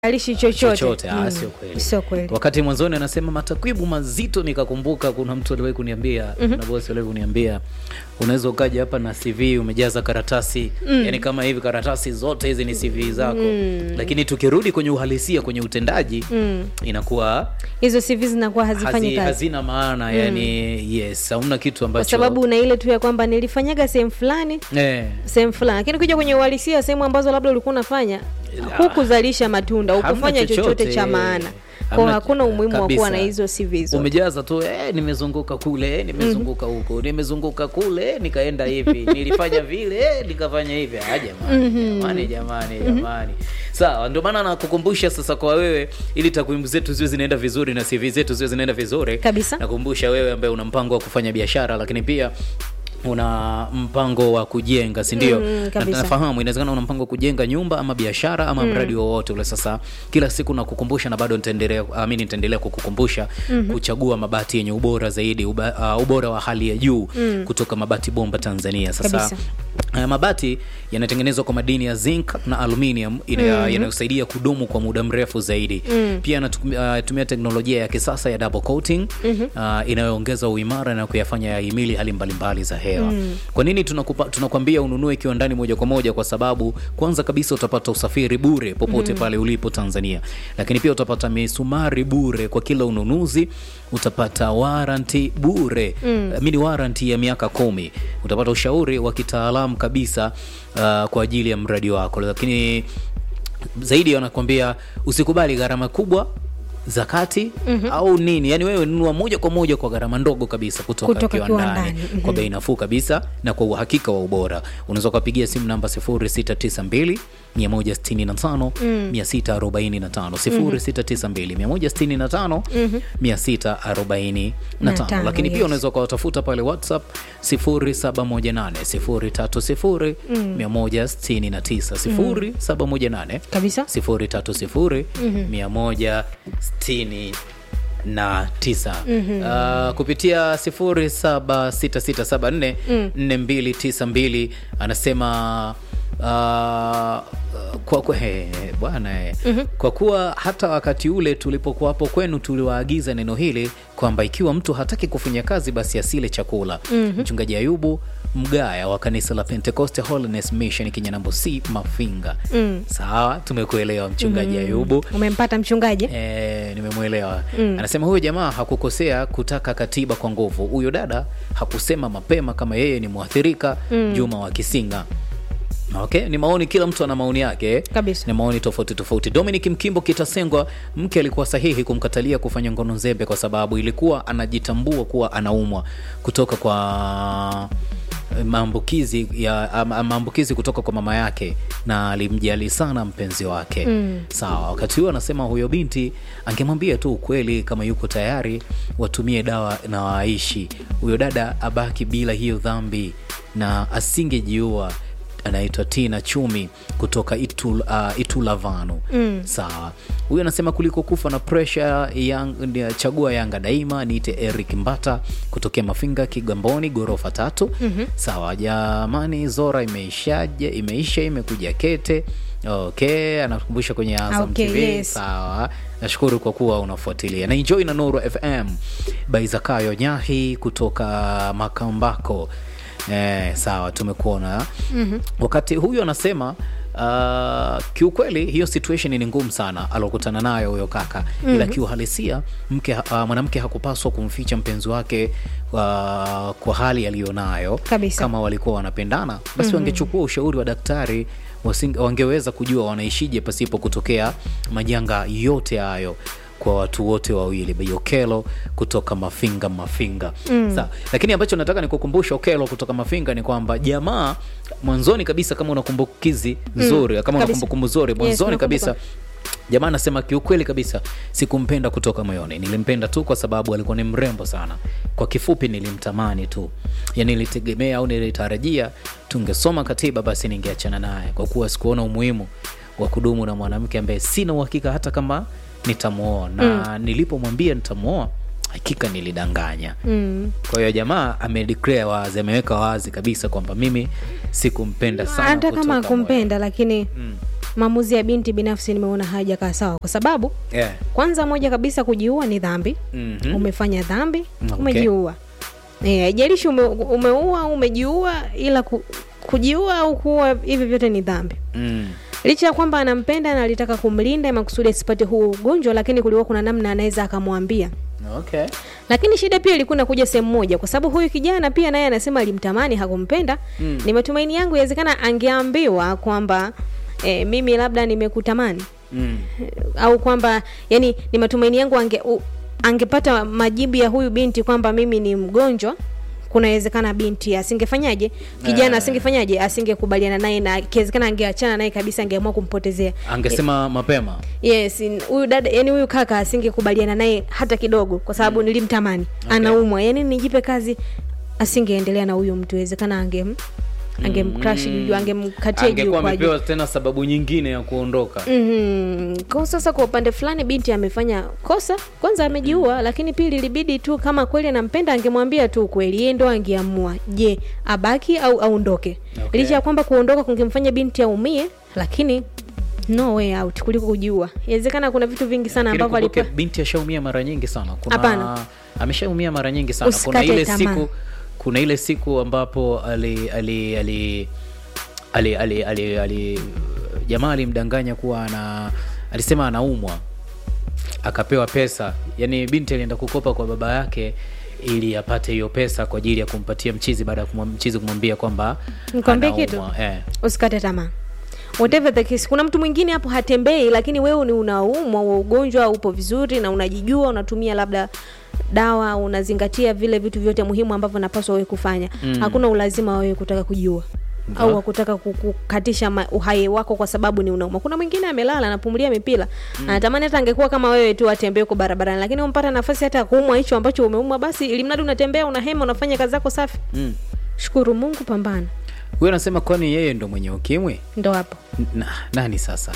alishi chochote, chochote ah, sio kweli. sio kweli. Wakati mwanzoni anasema matakwibu mazito, nikakumbuka kuna mtu aliwahi kuniambia mm na bosi aliwahi kuniambia unaweza ukaja hapa na CV umejaza karatasi yani kama hivi karatasi zote hizi ni CV zako lakini tukirudi kwenye uhalisia kwenye utendaji inakuwa Hizo CV zinakuwa hazifanyi hazi, kazi hazina maana yani yes hamna kitu kwa ambacho sababu una ile tu ya kwamba nilifanyaga sehemu fulani eh, sehemu fulani, lakini ukija kwenye uhalisia, sehemu ambazo labda ulikuwa unafanya hukuzalisha matunda, Hamna hukufanya chochote chochote. cha maana, kwa Hamna- hakuna umuhimu wa kuwa kabisa. na hizo CV hizo. umejaza tu eh, nimezunguka kule eh, nimezunguka huko nimezunguka kule nikaenda hivi nilifanya vile eh, nikafanya hivi ah, jamani jamani jamani jamani sawa ndio maana nakukumbusha sasa kwa wewe ili takwimu zetu ziwe zinaenda vizuri na CV zetu ziwe zinaenda vizuri Kabisa. nakumbusha wewe ambaye una mpango wa kufanya biashara lakini pia una mpango wa kujenga si ndio Mm, Na kabisa. nafahamu inawezekana una mpango wa kujenga nyumba ama biashara ama mradi wowote ule sasa kila siku nakukumbusha na bado nitaendelea amini nitaendelea kukukumbusha kuchagua mabati yenye ubora zaidi uba, uh, ubora wa hali ya juu kutoka mabati bomba tanzania sasa Kabisa. haya mabati yanatengenezwa kwa madini ya zinc na aluminium ina- yanayosaidia kudumu kwa muda mrefu zaidi pia yanatumia teknolojia ya kisasa ya double coating uh, inayoongeza uimara na kuyafanya yahimili hali mbalimbali za hewa kwa nini tunakupa, tunakwambia ununue ikiwa ndani moja kwa moja kwa sababu kwanza kabisa utapata usafiri bure popote pale ulipo tanzania lakini pia utapata misumari bure kwa kila ununuzi utapata waranti bure mm. mini waranti ya miaka kumi utapata ushauri wa kitaalamu kabisa uh, kwa ajili ya mradi wako lakini zaidi wanakwambia usikubali gharama kubwa za kati au nini yani wewe nunua moja kwa moja kwa gharama ndogo kabisa kutoka, Kutoka kiwandani kiwandani. kwa bei nafuu kabisa na kwa uhakika wa ubora unaweza ukapigia simu namba 0692 165 645 0692 165 645 lakini pia yes. unaweza ukawatafuta pale whatsapp 0718 030 169 0718 Kabisa. 030 169 na tisa uh, kupitia 076674 4292 anasema uh, kwa, kwa, he, bwana eh. kwa kuwa hata wakati ule tulipokuwa hapo kwenu tuliwaagiza neno hili kwamba ikiwa mtu hataki kufanya kazi basi asile chakula mchungaji ayubu mgaya wa kanisa la pentecost holiness mission kinyanambo c mafinga sawa tumekuelewa mchungaji ayubu Umempata mchungaji? E, nimemwelewa anasema huyo jamaa hakukosea kutaka katiba kwa nguvu huyo dada hakusema mapema kama yeye ni mwathirika juma wa kisinga okay ni maoni kila mtu ana maoni yake eh? Kabisa. ni maoni tofauti tofauti dominic mkimbo kitasengwa mke alikuwa sahihi kumkatalia kufanya ngono nzembe kwa sababu ilikuwa anajitambua kuwa anaumwa kutoka kwa maambukizi ya ama- maambukizi kutoka kwa mama yake na alimjali sana mpenzi wake sawa wakati huo anasema huyo binti angemwambia tu ukweli kama yuko tayari watumie dawa na waishi huyo dada abaki bila hiyo dhambi na asingejiua anaitwa tina chumi kutoka itul, uh, itulavanu mm. sawa huyu anasema kuliko kufa na presha yang, ni- chagua yanga daima niite eric mbata kutokea mafinga kigamboni gorofa tatu mm-hmm. sawa jamani zora imeishaje imeisha imekuja kete okay anakumbusha kwenye azam Okay, tv yes. sawa nashukuru kwa kuwa unafuatilia na enjoy na nuru fm baizakayo nyahi kutoka makambako Eh, sawa tumekuona mm-hmm. wakati huyu anasema uh, kiukweli hiyo situation ni ngumu sana alokutana nayo huyo kaka mm-hmm. ila kiuhalisia mke uh, mwanamke hakupaswa kumficha mpenzi wake uh, kwa hali aliyonayo Kabisa. kama walikuwa wanapendana basi mm-hmm. wangechukua ushauri wa daktari wasing, wangeweza kujua wanaishije pasipo kutokea majanga yote hayo kwa watu wote wawili Bei okelo kutoka mafinga mafinga mm. Sa, lakini ambacho nataka nikukumbusha okelo kutoka mafinga ni kwamba jamaa mwanzoni kabisa kama una kumbukizi nzuri kama una kabisa. kumbukumbu nzuri mwanzoni nakumbuka. kabisa jamaa anasema kiukweli kabisa sikumpenda kutoka moyoni nilimpenda tu kwa sababu alikuwa ni mrembo sana kwa kifupi nilimtamani tu yani nilitegemea au nilitarajia tungesoma katiba basi ningeachana naye kwa kuwa sikuona umuhimu wa kudumu na mwanamke ambaye sina uhakika hata kama nitamuoa na nilipomwambia nitamuoa hakika nilidanganya Mm. kwa hiyo jamaa amedeclare wazi ameweka wazi kabisa kwamba mimi sikumpenda sana hata kama kutoka akumpenda lakini Mm. maamuzi ya binti binafsi nimeona hajakaa sawa kwa sababu yeah. kwanza moja kabisa kujiua ni dhambi Mhm. umefanya dhambi Okay. umejiua Eh, haijalishi ume, umeua au umejiua ila ku, kujiua au kuua hivi vyote ni dhambi Mm. licha ya kwamba anampenda na alitaka kumlinda makusudi asipate huo ugonjwa lakini kulikuwa kuna namna anaweza akamwambia Okay. lakini shida pia ilikuwa inakuja sehemu moja kwa sababu huyu kijana pia naye anasema alimtamani hakumpenda mm. ni matumaini yangu yawezekana angeambiwa kwamba e, mimi labda nimekutamani Mm. au kwamba yani ni matumaini yangu ange, u, angepata majibu ya huyu binti kwamba mimi ni mgonjwa kunawezekana binti asingefanyaje kijana Eh. asingefanyaje asingekubaliana naye na ikiwezekana angeachana naye kabisa angeamua kumpotezea angesema mapema yes in- huyu dada yani huyu kaka asingekubaliana naye hata kidogo kwa sababu nilimtamani Okay. anaumwa yani nijipe kazi asingeendelea na huyu mtu wezekana angem angemcrash juu angemkatia juu angekuwa kwa juu amepewa tena sababu nyingine ya kuondoka Mhm. Kwa sasa kwa upande fulani binti amefanya kosa kwanza amejiua lakini pili ilibidi tu kama kweli anampenda angemwambia tu kweli yeye ndo angeamua je abaki au aondoke Okay. licha ya kwamba kuondoka kungemfanya binti aumie lakini no way out kuliko kujiua inawezekana kuna vitu vingi sana Lakini ambavyo kumbuke, alipa binti ashaumia mara nyingi sana kuna Hapana. ameshaumia mara nyingi sana kuna Usikate ile tamaa. siku kuna ile siku ambapo ali ali ali ali ali, ali, ali jamaa alimdanganya kuwa ana alisema anaumwa akapewa pesa yani binti alienda kukopa kwa baba yake ili apate hiyo pesa kwa ajili ya kumpatia mchizi baada ya kumwa- mchizi kumwambia kwamba Nikwambie kitu? anaumwa. eh. usikate tamaa whatever the case kuna mtu mwingine hapo hatembei lakini wewe ni unaumwa wa ugonjwa upo vizuri na unajijua unatumia labda dawa unazingatia vile vitu vyote muhimu ambavyo napaswa wewe kufanya mm. hakuna ulazima wa wewe kutaka kujiua Ndio. au wakutaka kukatisha ma- uhai wako kwa sababu ni unauma kuna mwingine amelala anapumulia mipira mm. anatamani hata angekuwa kama wewe tu atembee huko barabarani lakini umpata nafasi hata ya kuumwa hicho ambacho umeumwa basi ili mradi unatembea unahema unafanya kazi zako safi mm. shukuru mungu pambana huyo anasema kwani yeye ndo mwenye ukimwi ndo hapo na, nani sasa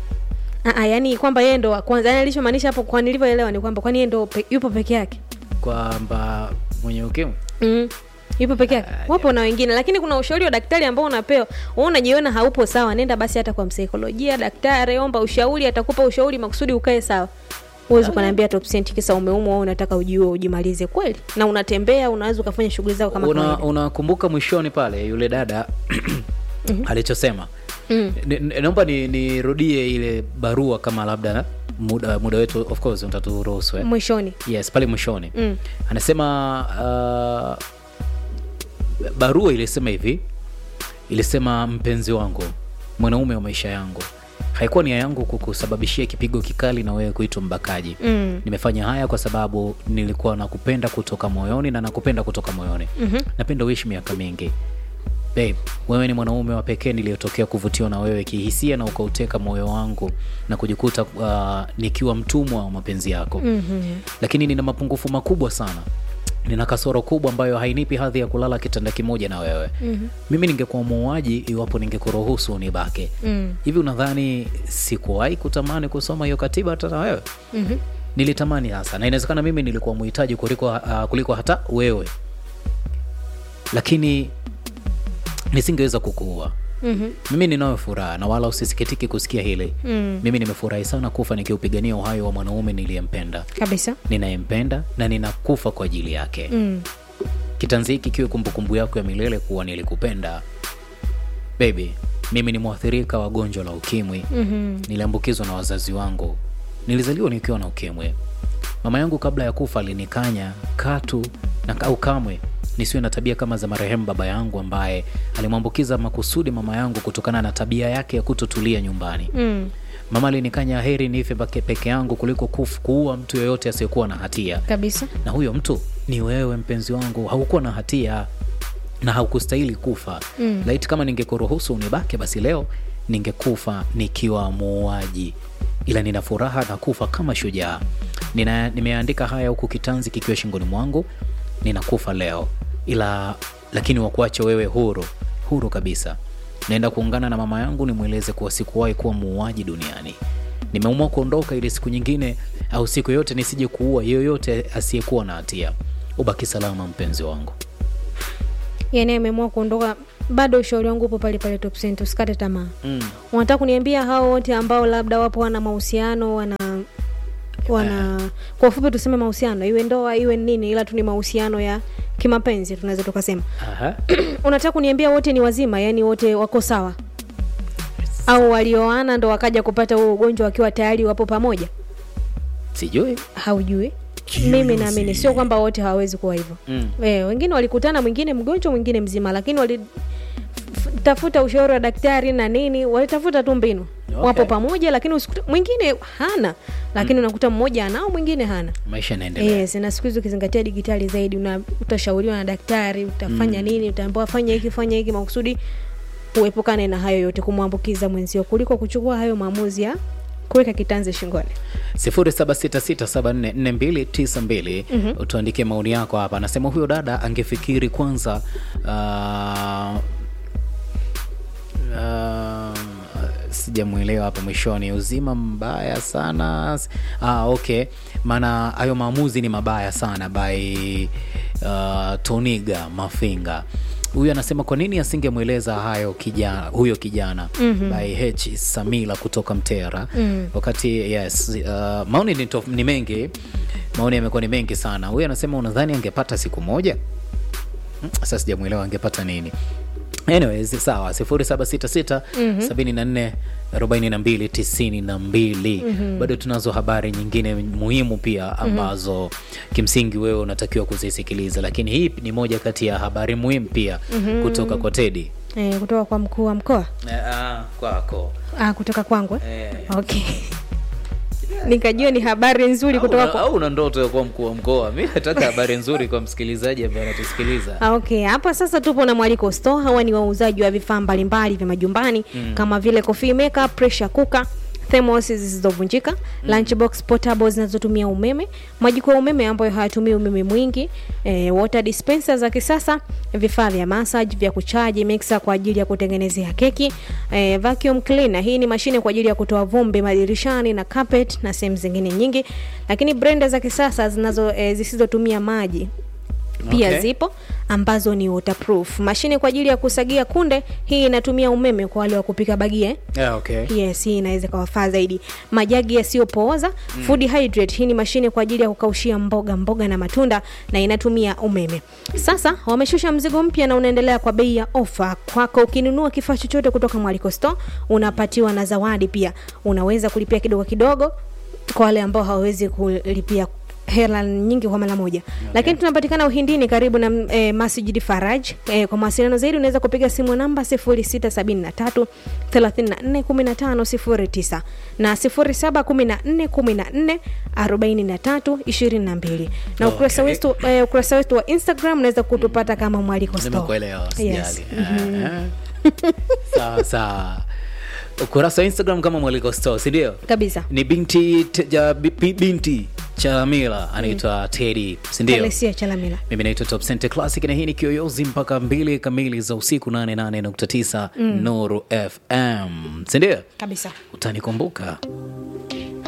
Aa, yani kwamba yeye ndo wa kwanza yani alichomaanisha hapo kwa nilivyoelewa ni kwamba kwani yeye ndo pe, yupo peke yake kwamba mwenye ukimwi mm. yupo peke yake Ah, wapo na wengine lakini kuna ushauri wa daktari ambao unapewa wewe unajiona haupo sawa nenda basi hata kwa msaikolojia daktari omba ushauri atakupa ushauri makusudi ukae sawa huwezi ukaniambia top percent kisa umeumwa au unataka ujiue ujimalize kweli na unatembea unaweza ukafanya shughuli zako kama Una- kawaida unakumbuka mwishoni pale yule dada alichosema Mm. Ni- ni- naomba ni- nirudie ile barua kama labda muda, muda wetu of course utaturuhusu eh? mwishoni yes pale mwishoni Mm. anasema uh, barua ilisema hivi ilisema mpenzi wangu mwanaume wa maisha yangu haikuwa nia yangu kukusababishia kipigo kikali na wewe kuitwa mbakaji Mm. nimefanya haya kwa sababu nilikuwa nakupenda kutoka moyoni na nakupenda kutoka moyoni Mhm. napenda uishi miaka mingi Babe, wewe ni mwanaume wa pekee niliyotokea kuvutiwa na wewe kihisia na ukauteka moyo wangu na kujikuta uh, nikiwa mtumwa wa mapenzi yako Mhm. lakini nina mapungufu makubwa sana nina kasoro kubwa ambayo hainipi hadhi ya kulala kitanda kimoja na wewe Mhm. mimi ningekuwa muuaji iwapo ningekuruhusu unibake Mm. hivi unadhani sikuwahi kutamani kusoma hiyo katiba hata na wewe Mhm. nilitamani hasa na inawezekana mimi nilikuwa muhitaji kuliko, uh, kuliko hata wewe lakini nisingeweza kukuua Mhm. mimi ninayo furaha na wala usisikitiki kusikia hili Mm. mimi nimefurahi sana kufa nikiupigania uhai wa mwanaume niliyempenda kabisa ninayempenda na ninakufa kwa ajili yake mm. kitanzi hiki kiwe kumbukumbu yako ya milele kuwa nilikupenda baby mimi ni mwathirika wa gonjwa la ukimwi Mhm. niliambukizwa na wazazi wangu nilizaliwa nikiwa na ukimwi mama yangu kabla ya kufa alinikanya katu na au kamwe nisiwe na tabia kama za marehemu baba yangu ambaye alimwambukiza makusudi mama yangu kutokana na tabia yake ya kutotulia nyumbani Mm. mama alinikanya heri nife peke peke yangu kuliko kuf, kuua mtu yoyote asiyekuwa na hatia kabisa na huyo mtu ni wewe mpenzi wangu haukuwa na hatia na haukustahili kufa Mm. laiti kama ningekuruhusu unibake basi leo ningekufa nikiwa muuaji ila nina furaha na kufa kama shujaa Nina, nimeandika haya huku kitanzi kikiwa shingoni mwangu ninakufa leo ila lakini wakuache wewe huru huru kabisa naenda kuungana na mama yangu nimweleze kuwa sikuwahi kuwa muuaji duniani nimeamua kuondoka ili siku nyingine au siku yote nisije kuua yoyote asiyekuwa na hatia ubaki salama mpenzi wangu yani ameamua kuondoka bado ushauri wangu upo pale pale top cent usikate tamaa mm. unataka kuniambia hao wote ambao labda wapo wana mahusiano wana wana kwa ufupi tuseme mahusiano iwe ndoa iwe nini ila tu ni mahusiano ya kimapenzi tunaweza tukasema Aha. unataka kuniambia wote ni wazima yani wote wako sawa au walioana ndo wakaja kupata huo ugonjwa wakiwa tayari wapo pamoja sijui haujui mimi naamini sio kwamba wote hawawezi kuwa hivyo mm. e, wengine walikutana mwingine mgonjwa mwingine mzima lakini walitafuta ushauri wa daktari na nini walitafuta tu mbinu Okay. wapo pamoja lakini usikute, mwingine hana lakini unakuta mmoja anao mwingine hana maisha yanaendelea yes na siku hizi ukizingatia digitali zaidi una, utashauriwa na daktari utafanya nini utaambiwa fanya hiki fanya hiki makusudi uepukane na hayo yote kumwambukiza mwenzio kuliko kuchukua hayo maamuzi ya kuweka kitanzi shingoni 0766744292 utuandikie maoni yako hapa anasema huyo dada angefikiri kwanza uh, uh, sijamwelewa hapo mwishoni uzima mbaya sana ah, okay maana hayo maamuzi ni mabaya sana by uh, toniga mafinga huyu anasema kwa nini asingemweleza hayo kijana huyo kijana mm-hmm. by h samila kutoka mtera mm. wakati yes uh, maoni ni, tof, ni mengi maoni yamekuwa ni mengi sana huyu anasema unadhani angepata siku moja Hmm, sasa sijamwelewa angepata nini anyways sawa 0766 74 42 92 bado tunazo habari nyingine muhimu pia ambazo kimsingi wewe unatakiwa kuzisikiliza lakini hii ni moja kati ya habari muhimu pia kutoka kwa tedi e, kutoka kwa mkuu wa mkoa kwako ah, kutoka kwangu eh? okay nikajua ni habari nzuri kutoka kwa au una ndoto ya kuwa mkuu wa mkoa mi nataka habari nzuri kwa msikilizaji ambaye anatusikiliza Ah, okay hapa sasa tupo na mwaliko store hawa ni wauzaji wa vifaa mbalimbali vya majumbani mm. kama vile coffee maker pressure cooker thermos zisizovunjika mm. lunchbox portable zinazotumia umeme majiko ya umeme ambayo hayatumii umeme mwingi e, water dispenser za kisasa vifaa vya massage vya kuchaji mixer kwa ajili ya kutengenezea keki e, vacuum cleaner hii ni mashine kwa ajili ya kutoa vumbi madirishani na carpet na sehemu zingine nyingi lakini blender za kisasa zinazo e, zisizotumia maji pia Okay. zipo ambazo ni waterproof mashine kwa ajili ya kusagia kunde hii inatumia umeme kwa wale wa kupika bagie yeah, okay. yes hii inaweza ikawafaa zaidi majagi yasiyopooza mm. food hydrate hii ni mashine kwa ajili ya kukaushia mboga mboga na matunda na inatumia umeme sasa wameshusha mzigo mpya na unaendelea kwa bei ya ofa kwako ukinunua kifaa chochote kutoka mwaliko store unapatiwa na zawadi pia unaweza kulipia kidogo kidogo kwa wale ambao hawawezi kulipia hela nyingi kwa mara moja okay. lakini tunapatikana uhindini karibu na e, masjid faraj e, kwa mawasiliano zaidi unaweza kupiga simu namba 0673 341509 na 071414 43 22 na ukurasa Okay. wetu e, ukurasa wetu wa instagram unaweza kutupata kama mwaliko store nimekuelewa Yes. sijali Eh, eh. sawa sawa ukurasa wa instagram kama mwaliko store sindio kabisa ni binti te- ja, bi- bi- binti chamila anaitwa tedi sindio Alessia chalamila mimi naitwa top Center classic na hii ni kiyoyozi mpaka mbili kamili za usiku 88.9 nuru fm sindio kabisa utanikumbuka